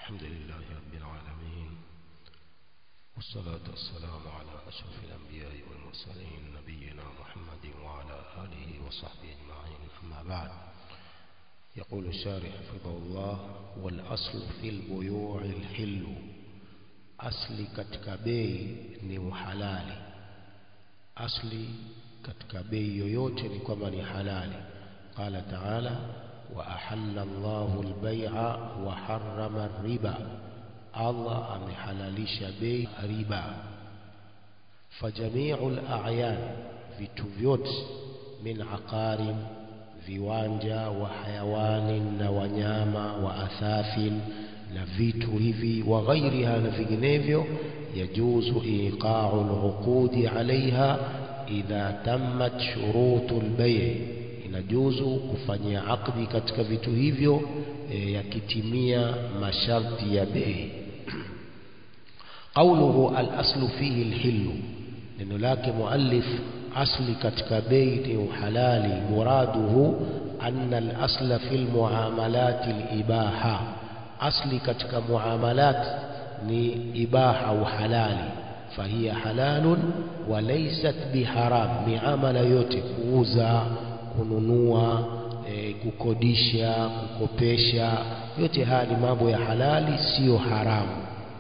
الحمد لله رب العالمين والصلاة والسلام على أشرف الأنبياء والمرسلين نبينا محمد وعلى آله وصحبه أجمعين أما بعد يقول الشارح حفظه الله والأصل في البيوع الحل asli katika bei ni uhalali asli katika bei yoyote ni kwamba ni halali qala taala wa ahalla Allahu al-bai'a wa harrama riba Allah amehalalisha bei riba fajami'u al-a'yan vitu vyote min aqarin viwanja wa hayawanin na wanyama wa athafin na vitu hivi wa ghairiha na vinginevyo yajuzu iqa'u al-uqudi 'alayha idha tammat shurutu al-bay' inajuzu kufanyia akdi katika vitu hivyo e, yakitimia masharti ya bei qawluhu al-aslu fihi al-hillu neno lake muallif asli katika bei ni uhalali muraduhu anna al-asla fil muamalat al-ibaha asli katika muamalat ni ibaha au halali fahiya halalun wa laysat biharam miamala yote kuuza kununua e, kukodisha kukopesha yote haya ni mambo ya halali siyo haramu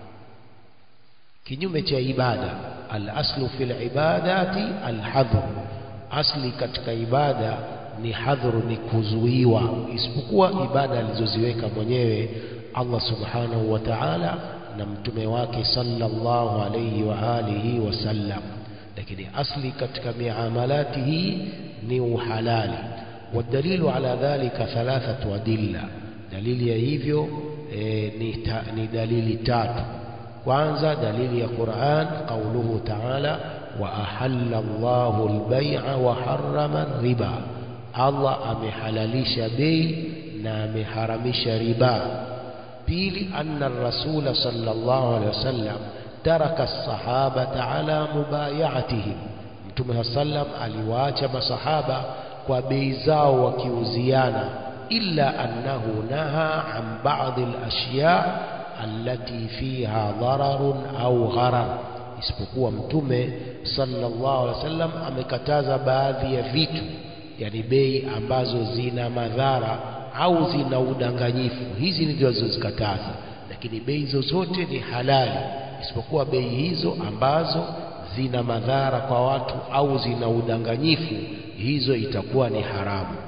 kinyume cha ibada al-aslu fil ibadati al-hadhr asli katika ibada ni hadhuru ni kuzuiwa isipokuwa ibada alizoziweka mwenyewe Allah subhanahu wa ta'ala na mtume wake sallallahu alayhi wa alihi wasallam lakini asli katika miamalati hii ni uhalali والدليل على ذلك ثلاثة أدلة دليل ya hivyo e, ni, ta, ni dalili tatu kwanza dalili ya Qur'an qauluhu ta'ala wa ahalla Allahu al-bay'a wa harrama riba Allah amehalalisha bei na ameharamisha riba pili anna rasula sallallahu alaihi wasallam taraka as-sahabata ala mubayatihim mtume sallam aliwaacha masahaba kwa bei zao wakiuziana illa annahu naha an ba'd al-ashya allati fiha dararun au gharar isipokuwa mtume sallallahu alaihi wasallam amekataza baadhi ya vitu yani bei ambazo zina madhara au zina udanganyifu hizi ndizo zilizozikataza lakini bei zozote ni halali isipokuwa bei hizo ambazo zina madhara kwa watu au zina udanganyifu hizo itakuwa ni haramu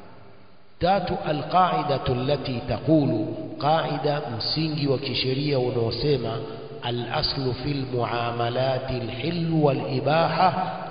tatu alqaidatu allati taqulu qaida msingi wa kisheria unaosema al-aslu fil muamalati al-hill wal-ibaha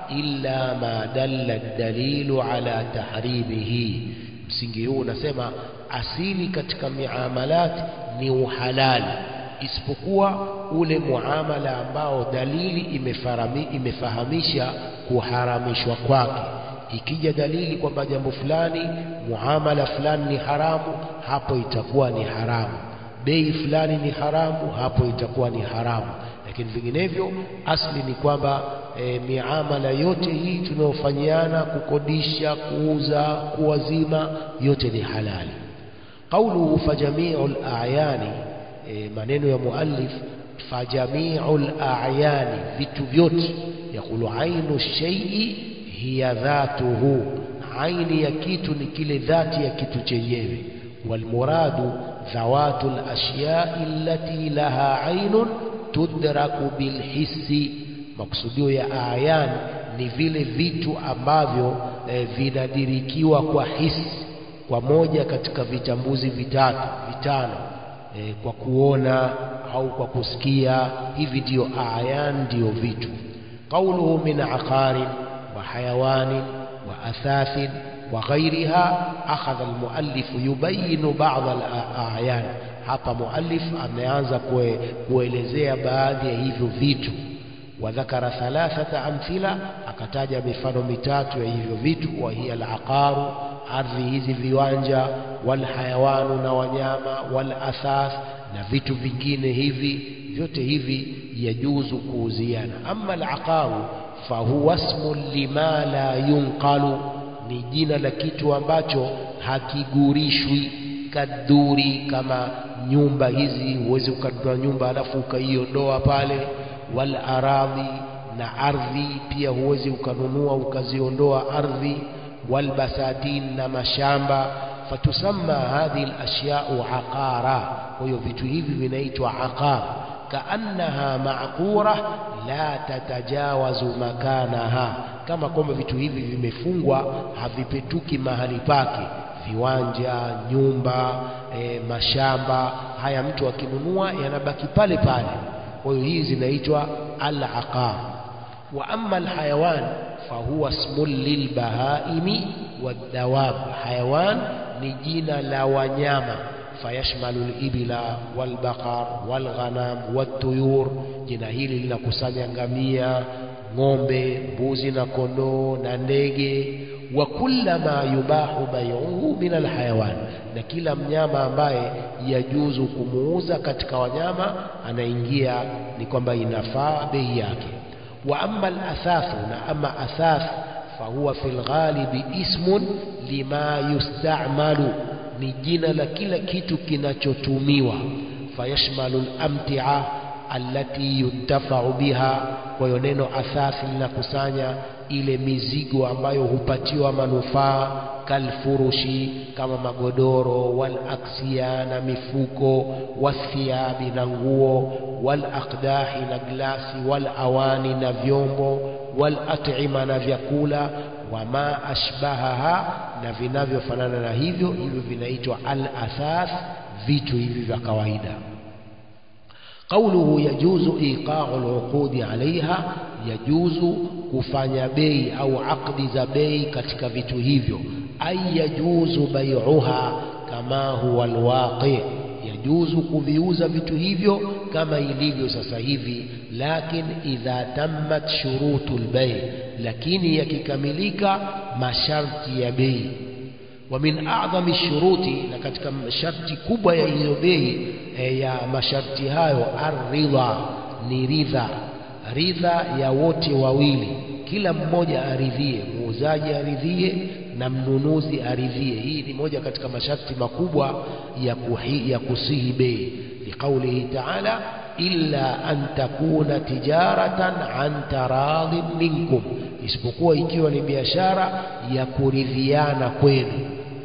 illa ma dalla ad-dalilu ala tahrimihi msingi huu unasema asili katika miamalat ni uhalali isipokuwa ule muamala ambao dalili imefarami, imefahamisha kuharamishwa kwake ikija dalili kwamba jambo fulani muamala fulani ni haramu hapo itakuwa ni haramu bei fulani ni haramu hapo itakuwa ni haramu lakini vinginevyo asli ni kwamba e, miamala yote hii tunayofanyiana kukodisha kuuza kuwazima yote ni halali qauluhu fajami'ul a'yani e, maneno ya muallif fajami'ul a'yani vitu vyote yakulu ainu shay'i hiya dhatuhu aini ya kitu ni kile dhati ya kitu chenyewe walmuradu dhawatul ashya'i allati laha ainun tudraku bilhissi maksudio ya ayan ni vile vitu ambavyo e, vinadirikiwa kwa hisi kwa moja katika vitambuzi vitatu vitano e, kwa kuona au kwa kusikia hivi ndio ayan ndio vitu qauluhu min aqarin wa hayawanin wa athathin wa ghairiha akhadha almuallif yubayinu ba'd al-a'yan hapa muallif ameanza kuelezea baadhi ya hivyo vitu wadhakara thalathata amthila akataja mifano mitatu ya hivyo vitu wa hiya al-aqaru ardhi hizi viwanja walhayawanu na wanyama walathath na vitu vingine hivi vyote hivi yajuzu kuuziana ama al-aqaru fahuwa ismun lima la yunqalu ni jina la kitu ambacho hakigurishwi kadhuri kama nyumba hizi huwezi ukanunua nyumba alafu ukaiondoa pale wal aradhi na ardhi pia huwezi ukanunua ukaziondoa ardhi wal basatin na mashamba fatusamma hadhihi al-ashya'u aqara kwa hiyo vitu hivi vinaitwa aqar kaannaha ma'qura la tatajawazu makanaha kama kwamba vitu hivi vimefungwa havipetuki mahali pake viwanja nyumba e, mashamba haya mtu akinunua yanabaki pale pale kwa hiyo hizi zinaitwa al-aqar wa amma al-hayawan fahuwa ismun lilbahaimi wadawab hayawan ni jina la wanyama fayashmalu al-ibla wal-baqar wal-ghanam wat-tuyur jina hili linakusanya ngamia ng'ombe mbuzi na kondoo na ndege wa kullama yubahu bai'uhu min alhayawan na kila mnyama ambaye yajuzu kumuuza katika wanyama anaingia ni kwamba inafaa bei yake wa amma alathathu na ama athath fahuwa fil ghalibi ismun lima yusta'malu ni jina la kila kitu kinachotumiwa fayashmalu al-amti'a allati yuntafa'u biha kwa hiyo neno athathi linakusanya ile mizigo ambayo hupatiwa manufaa kalfurushi kama magodoro wal aksia na mifuko wathiabi na nguo wal aqdahi na glasi wal awani na vyombo wal at'ima na vyakula wama ashbahaha na vinavyofanana na hivyo hivyo vinaitwa al athath vitu hivi vya kawaida قوله يجوز إيقاع العقود عليها يجوز kufanya bei au akdi za bei katika vitu hivyo ay yajuzu bai'uha kama huwa alwaqi yajuzu kuviuza vitu hivyo kama ilivyo sasa hivi lakin idha tammat shurutul bay lakini yakikamilika masharti ya bei wa min a'zami shuruti na katika masharti kubwa ya hiyo bei e, ya masharti hayo aridha ni ridha ridha ya wote wawili kila mmoja aridhie muuzaji aridhie na mnunuzi aridhie hii ni moja katika masharti makubwa ya, kuhi, ya kusihi bei liqaulihi ta'ala illa an takuna tijaratan an taradhin minkum isipokuwa ikiwa ni biashara ya kuridhiana kwenu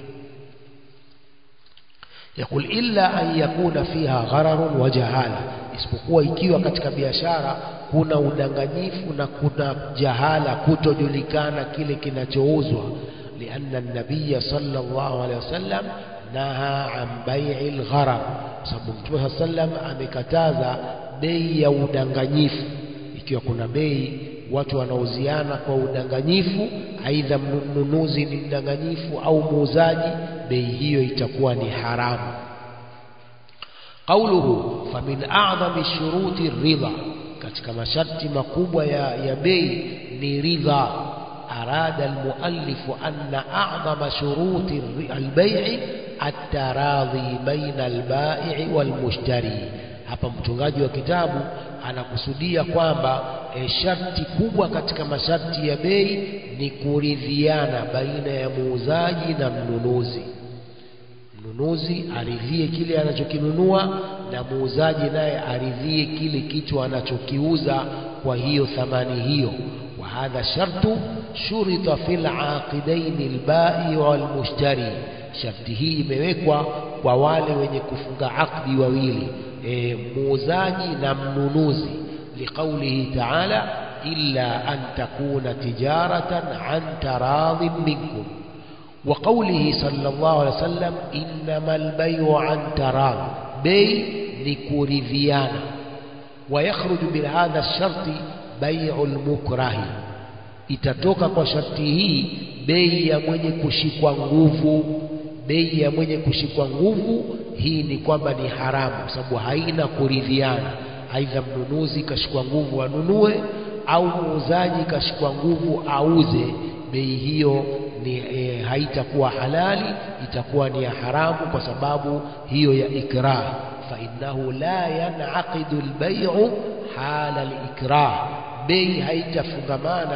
يقول إلا أن يكون فيها غرر وجهالة isipokuwa ikiwa katika biashara kuna udanganyifu na kuna jahala kutojulikana kile kinachouzwa lianna nabiya sallallahu alaihi wasallam naha an bai'i al-gharar sababu mtume sallam amekataza bei ya udanganyifu ikiwa kuna bei watu wanauziana kwa udanganyifu aidha mnunuzi ni mdanganyifu au muuzaji bei hiyo itakuwa ni haramu قوله فمن أعظم الشروط الرضا katika masharti makubwa ya, ya bei ni ridha arada almuallifu anna a'zama shuruti albay'i at-taradhi baina al-ba'i wal-mushtari hapa mtungaji wa kitabu anakusudia kwamba e, sharti kubwa katika masharti ya bei ni kuridhiana baina ya muuzaji na mnunuzi mnunuzi aridhie kile anachokinunua na muuzaji naye aridhie kile kitu anachokiuza kwa hiyo thamani hiyo wa hadha shartu shurita fil aqidain albai wal mushtari sharti hii imewekwa kwa wale wenye kufunga akdi wawili e, muuzaji na mnunuzi liqaulihi ta'ala illa an takuna tijaratan an taradhin minkum وقوله صلى الله عليه وسلم إنما البيع عن تراض بي لكوريفيانا ويخرج بهذا الشرط بيع المكره itatoka kwa sharti hii bei ya mwenye kushikwa nguvu bei ya mwenye kushikwa nguvu hii ni kwamba ni haramu kwa sababu haina kuridhiana aidha mnunuzi kashikwa nguvu anunue au muuzaji kashikwa nguvu auze bei hiyo ni e, haitakuwa halali itakuwa ni ya haramu kwa sababu hiyo ya ikrah fa innahu la yanaqidu albay'u hala alikrah bei haitafungamana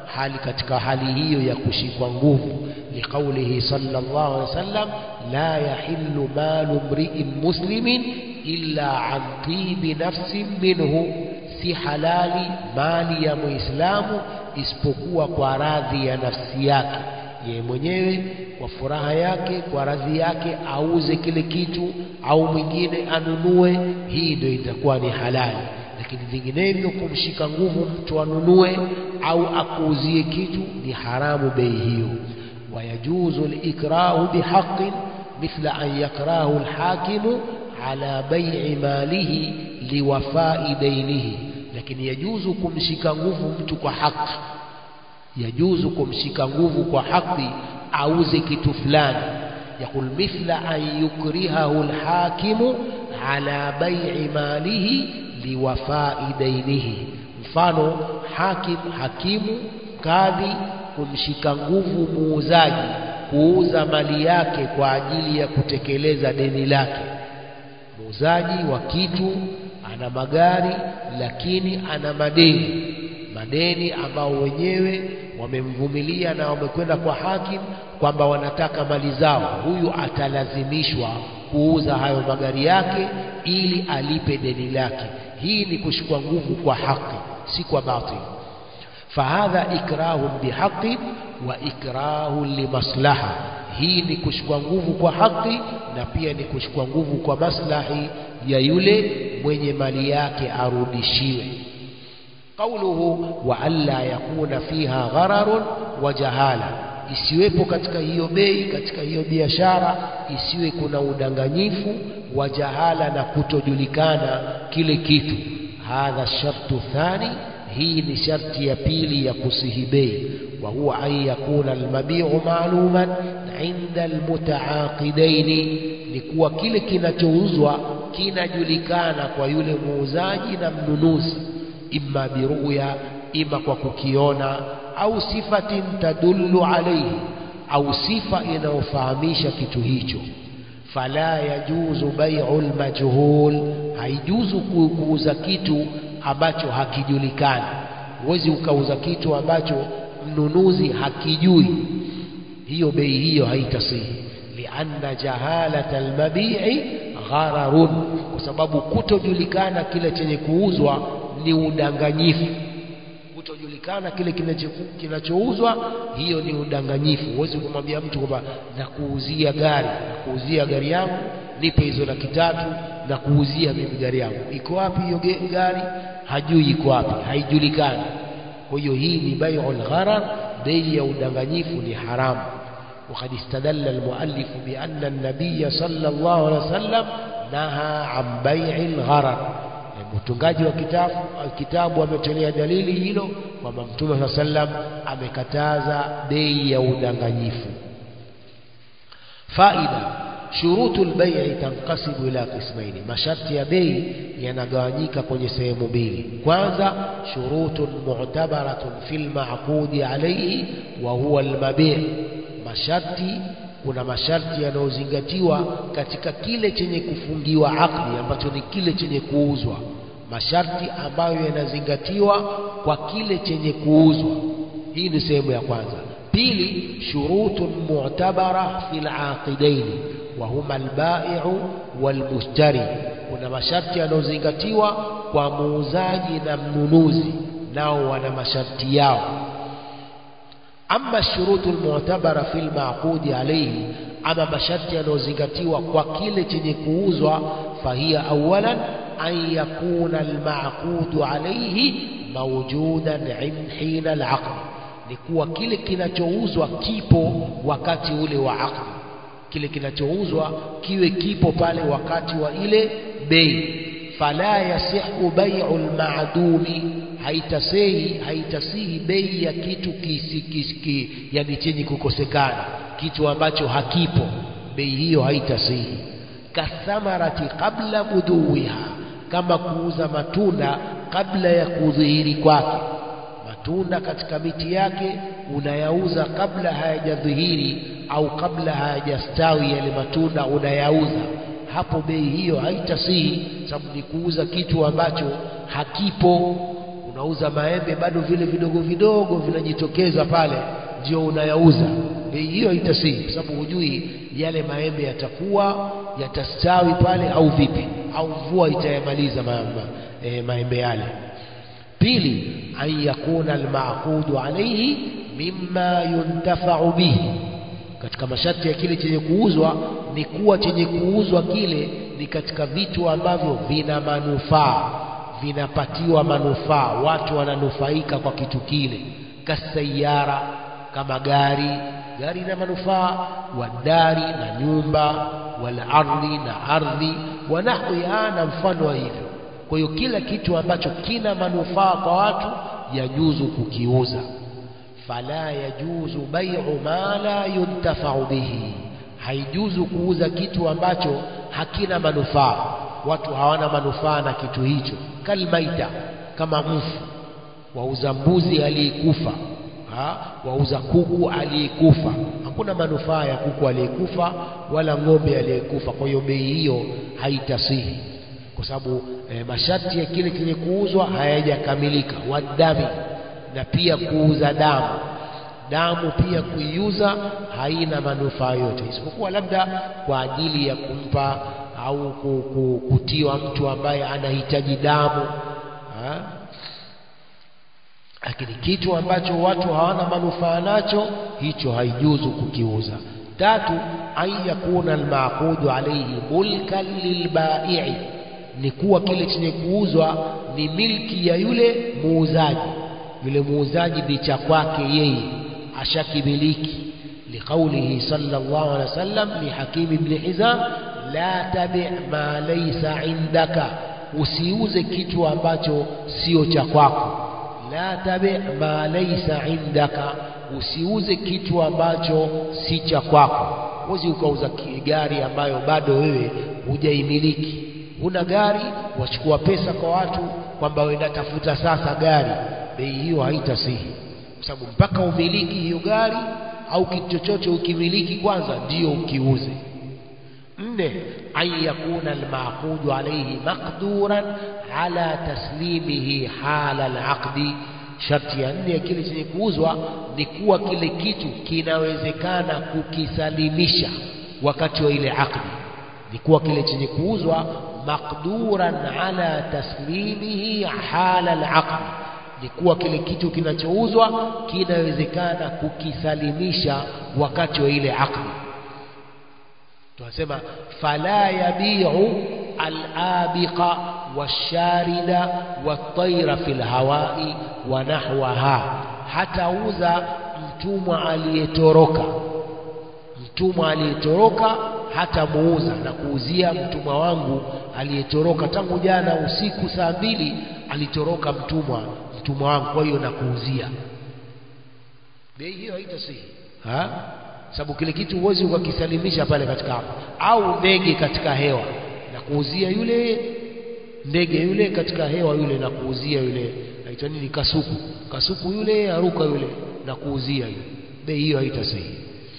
hali katika hali hiyo ya kushikwa nguvu liqaulihi sallallahu alaihi wasallam la yahillu malu mri'in muslimin illa an tibi nafsin minhu si halali mali ya muislamu isipokuwa kwa radhi ya nafsi yake yeye mwenyewe kwa furaha yake kwa radhi yake auze kile kitu au mwingine anunue hii ndio itakuwa ni halali lakini vinginevyo kumshika nguvu mtu anunue au akuuzie kitu ni haramu bei hiyo wayajuzu likrahu bihaqqin mithla an yakrahu alhakimu ala bai'i malihi liwafai dainihi lakini yajuzu kumshika nguvu mtu kwa haki yajuzu kumshika nguvu kwa haki auze kitu fulani يقول مثل أن يكرهه الحاكم على بيع ماله liwafai dainihi mfano hakim hakimu kadhi kumshika nguvu muuzaji kuuza mali yake kwa ajili ya kutekeleza deni lake muuzaji wa kitu ana magari lakini ana madeni madeni ambao wenyewe wamemvumilia na wamekwenda kwa hakim kwamba wanataka mali zao huyu atalazimishwa kuuza hayo magari yake ili alipe deni lake hii ni kushikwa nguvu kwa haki si kwa batil fahadha ikrahun bihaqi wa ikrahu limaslaha hii ni kushikwa nguvu kwa haki na pia ni kushikwa nguvu kwa maslahi ya yule mwenye mali yake arudishiwe qauluhu wa alla yakuna fiha ghararun wa jahala isiwepo katika hiyo bei katika hiyo biashara isiwe kuna udanganyifu wa jahala na kutojulikana kile kitu hadha shartu thani hii ni sharti ya pili ya kusihi bei wa huwa an yakuna almabiu maaluman inda almutaaqidaini ni kuwa kile kinachouzwa kinajulikana kwa yule muuzaji na mnunuzi imma biruya ima kwa kukiona au sifatin tadullu alayhi au sifa inayofahamisha kitu hicho fala yajuzu bai'u almajhul haijuzu kuuza kitu ambacho hakijulikani huwezi ukauza kitu ambacho mnunuzi hakijui hiyo bei hiyo haitasihi lianna jahalata almabi'i ghararun kwa sababu kutojulikana kile chenye kuuzwa ni udanganyifu kutojulikana kile kinachouzwa hiyo ni udanganyifu huwezi kumwambia mtu kwamba nakuuzia gari nakuuzia gari yangu nipe hizo laki tatu na kuuzia mimi gari yangu iko wapi hiyo gari hajui iko wapi haijulikani kwa hiyo hii ni bai'ul gharar bei ya udanganyifu ni haramu وقد استدل المؤلف بأن النبي صلى الله عليه وسلم نهى عن بيع الغرر mtungaji wa kitabu kitabu ametolea dalili hilo kwamba mtume saa sallam amekataza bei ya udanganyifu faida shurutu lbai'i tanqasibu ila qismaini masharti ya bei yanagawanyika kwenye sehemu mbili kwanza shurutun mu'tabaratun fil ma'qudi alayhi wa huwa almabi' masharti kuna masharti yanayozingatiwa katika kile chenye kufungiwa akdi ambacho ni kile chenye kuuzwa masharti ambayo yanazingatiwa kwa kile chenye kuuzwa hii ni sehemu ya kwanza pili shurutun mu'tabara fil aqidaini wa huma albai'u walmushtari kuna masharti yanayozingatiwa kwa muuzaji na mnunuzi nao wana masharti yao ama shurutu almu'tabara fil ma'qudi alayhi ama masharti yanayozingatiwa kwa kile chenye kuuzwa fahiya awalan an yakuna almaqudu alayhi mawjudan hina alaqd ni kuwa kile kinachouzwa kipo wakati ule wa aqd kile kinachouzwa kiwe kipo pale wakati wa ile bei fala yasihu bai'u almadumi haitasihi haitasihi bei ya kitu kisi, kisi, yani chenye kukosekana kitu ambacho hakipo bei hiyo haitasihi kathamarati qabla buduwiha kama kuuza matunda kabla ya kudhihiri kwake matunda katika miti yake unayauza kabla hayajadhihiri au kabla hayajastawi yale matunda unayauza hapo bei hiyo haitasihi sababu ni kuuza kitu ambacho hakipo unauza maembe bado vile vidogo vidogo vinajitokeza pale ndio unayauza bei hiyo haitasihi kwa sababu hujui yale maembe yatakuwa yatastawi pale au vipi au mvua itayamaliza ma, ma, e, maembe yale pili an yakuna almaqudu alayhi mimma yuntafau bihi katika masharti ya kile chenye kuuzwa ni kuwa chenye kuuzwa kile ni katika vitu ambavyo vina manufaa vinapatiwa manufaa watu wananufaika kwa kitu kile kasayara kama gari gari ina manufaa wadari na nyumba wala ardhi na ardhi wa nahwiha na mfano wa hivyo kwa hiyo kila kitu ambacho kina manufaa kwa watu yajuzu kukiuza fala yajuzu bai'u ma la yuntafa'u bihi haijuzu kuuza kitu ambacho hakina manufaa watu hawana manufaa na kitu hicho kalmaita kama mfu wauza mbuzi aliyekufa wauza kuku aliyekufa hakuna manufaa ya kuku aliyekufa wala ng'ombe aliyekufa kwa hiyo bei hiyo haitasihi kwa sababu e, masharti ya kile chenye kuuzwa hayajakamilika wadami na pia kuuza damu damu pia kuiuza haina manufaa yote isipokuwa labda kwa ajili ya kumpa au kutiwa mtu ambaye anahitaji damu ha? lakini kitu ambacho watu hawana manufaa nacho hicho haijuzu kukiuza tatu an yakuna almaqudu alayhi mulkan lilbai'i ni kuwa kile chenye kuuzwa ni milki ya yule muuzaji yule muuzaji ni cha kwake yeye ashakimiliki liqaulihi sallallahu alaihi wasallam li hakim ibn hizam la tabi' ma laysa indaka usiuze kitu ambacho sio cha kwako la tabi' ma laysa indaka usiuze kitu ambacho si cha kwako usi ukauza gari ambayo bado wewe hujaimiliki huna gari wachukua pesa kwa watu kwamba wenda tafuta sasa gari bei hiyo haitasihi kwa sababu mpaka umiliki hiyo gari au kitu chochote ukimiliki kwanza ndiyo ukiuze nne an yakuna almaqudu alayhi maqduran ala taslimihi hala alaqdi sharti ya nne ya kile chenye kuuzwa ni kuwa kile kitu kinawezekana kukisalimisha wakati wa ile akdi ni kuwa kile chenye kuuzwa maqduran ala taslimihi hala alaqdi ni kuwa kile kitu kinachouzwa kinawezekana kukisalimisha wakati wa ile akdi tunasema fala yabiu alabiqa washarida wataira fil hawai wa nahwaha hatauza mtumwa aliyetoroka mtumwa aliyetoroka hatamuuza na kuuzia mtumwa wangu aliyetoroka tangu jana usiku saa mbili alitoroka mtumwa mtumwa wangu kwa hiyo nakuuzia bei hiyo haitasihi ha sababu kile kitu huwezi ukakisalimisha pale katika hapo au ndege katika hewa na kuuzia yule ndege yule katika hewa yule na kuuzia yule aitwa nini kasuku kasuku yule aruka yule na kuuzia yule bei hiyo haitasihi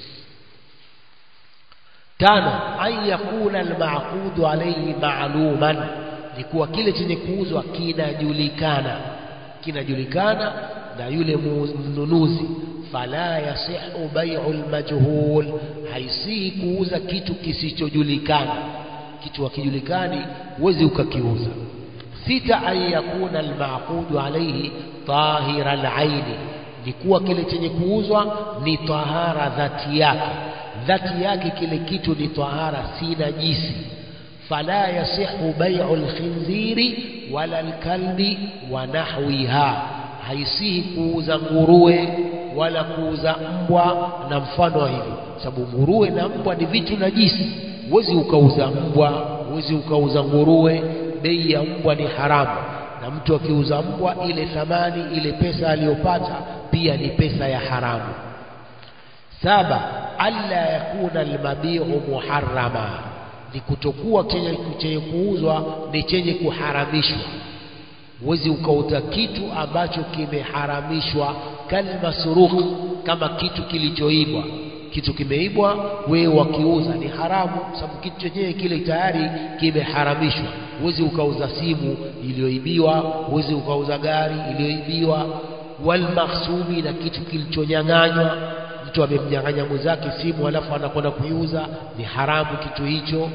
tano an yakuna almaqudu alayhi ma'luman ni kuwa kile chenye kuuzwa kinajulikana kinajulikana na yule mnunuzi fala yasihu bai'u almajhul haisihi kuuza kitu kisichojulikana kitu hakijulikani huwezi ukakiuza sita an yakuna almaqudu alayhi tahira alaini ni kuwa kile chenye kuuzwa ni tahara dhati yake dhati yake kile kitu ni tahara si najisi fala yasihu bai'u alkhinziri wala alkalbi wa nahwiha haisihi kuuza nguruwe wala kuuza mbwa na mfano wa hivyo sababu nguruwe na mbwa ni vitu najisi huwezi ukauza mbwa huwezi ukauza nguruwe bei ya mbwa ni haramu na mtu akiuza mbwa ile thamani ile pesa aliyopata pia ni pesa ya haramu saba alla yakuna almabiu muharrama ni kutokuwa chenye kuuzwa ni chenye kuharamishwa huwezi ukauza kitu ambacho kimeharamishwa kalmasruq kama kitu kilichoibwa kitu kimeibwa wewe wakiuza ni haramu sababu kitu chenyewe kile tayari kimeharamishwa huwezi ukauza simu iliyoibiwa huwezi ukauza gari iliyoibiwa walmakhsumi na kitu kilichonyang'anywa mtu amemnyang'anya mwenzake simu alafu anakwenda kuiuza ni haramu kitu hicho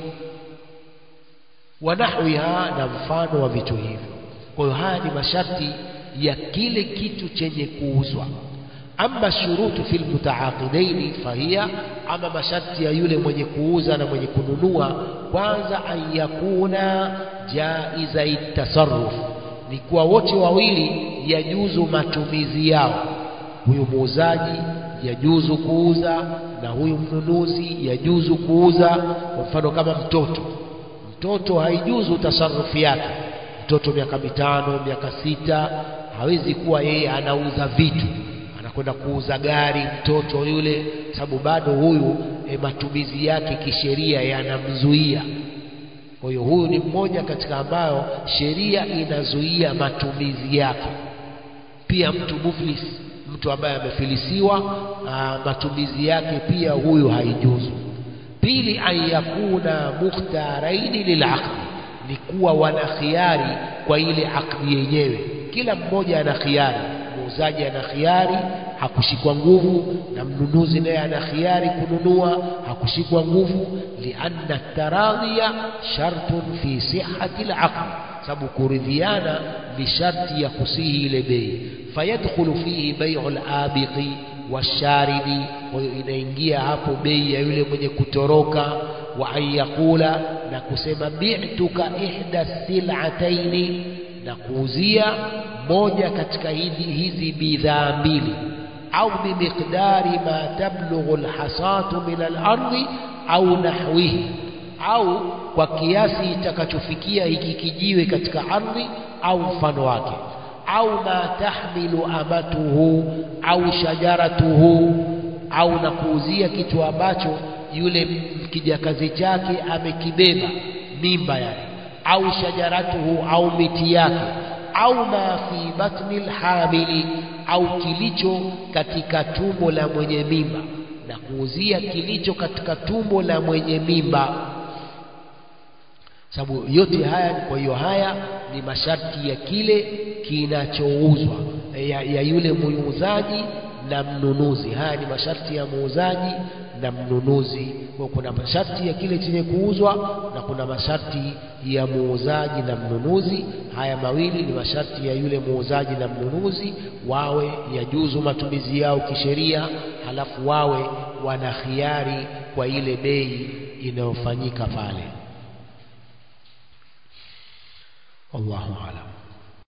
wanahwiha na mfano wa vitu hivyo kwa hiyo haya ni masharti ya kile kitu chenye kuuzwa ama shurutu fil mutaaqidaini fahiya ama masharti ya yule mwenye kuuza na mwenye kununua kwanza an yakuna jaiza tasarruf ni kuwa wote wawili yajuzu matumizi yao huyu muuzaji yajuzu kuuza na huyu mnunuzi yajuzu kuuza kwa mfano kama mtoto mtoto haijuzu tasarufu yake mtoto miaka mitano miaka sita hawezi kuwa yeye anauza vitu anakwenda kuuza gari mtoto yule sababu bado huyu e, matumizi yake kisheria yanamzuia kwa hiyo huyu ni mmoja katika ambayo sheria inazuia matumizi yake pia mtu muflis mtu ambaye amefilisiwa aa, matumizi yake pia huyu haijuzu pili an yakuna mukhtaraini lilaqdi ni kuwa wana khiari kwa ile akdi yenyewe kila mmoja ana khiari muuzaji ana khiari hakushikwa nguvu na mnunuzi naye ana khiari kununua hakushikwa nguvu lianna taradhiya shartun fi sihhati alaqd sababu kuridhiana ni sharti ya kusihi ile bei fayadkhulu fihi bai'u al-abiqi washaribi kwa hiyo inaingia hapo bei ya yule mwenye kutoroka wa an yaqula na kusema bi'tuka ihda sil'ataini na kuuzia moja katika hizi hizi bidhaa mbili au bimiqdari ma tablughu alhasatu min alardi au nahwihi au kwa kiasi itakachofikia hiki kijiwe katika ardhi au mfano wake au ma tahmilu amatuhu au shajaratuhu au na kuuzia kitu ambacho yule kijakazi chake amekibeba mimba yake au shajaratuhu au miti yake au ma fi batni lhamili au kilicho katika tumbo la mwenye mimba na kuuzia kilicho katika tumbo la mwenye mimba sababu yote haya kwa hiyo haya ni masharti ya kile kinachouzwa ya, ya yule muuzaji na mnunuzi haya ni masharti ya muuzaji na mnunuzi kwa kuna masharti ya kile chenye kuuzwa na kuna masharti ya muuzaji na mnunuzi haya mawili ni masharti ya yule muuzaji na mnunuzi wawe yajuzu matumizi yao kisheria halafu wawe wana khiari kwa ile bei inayofanyika pale wallahu alam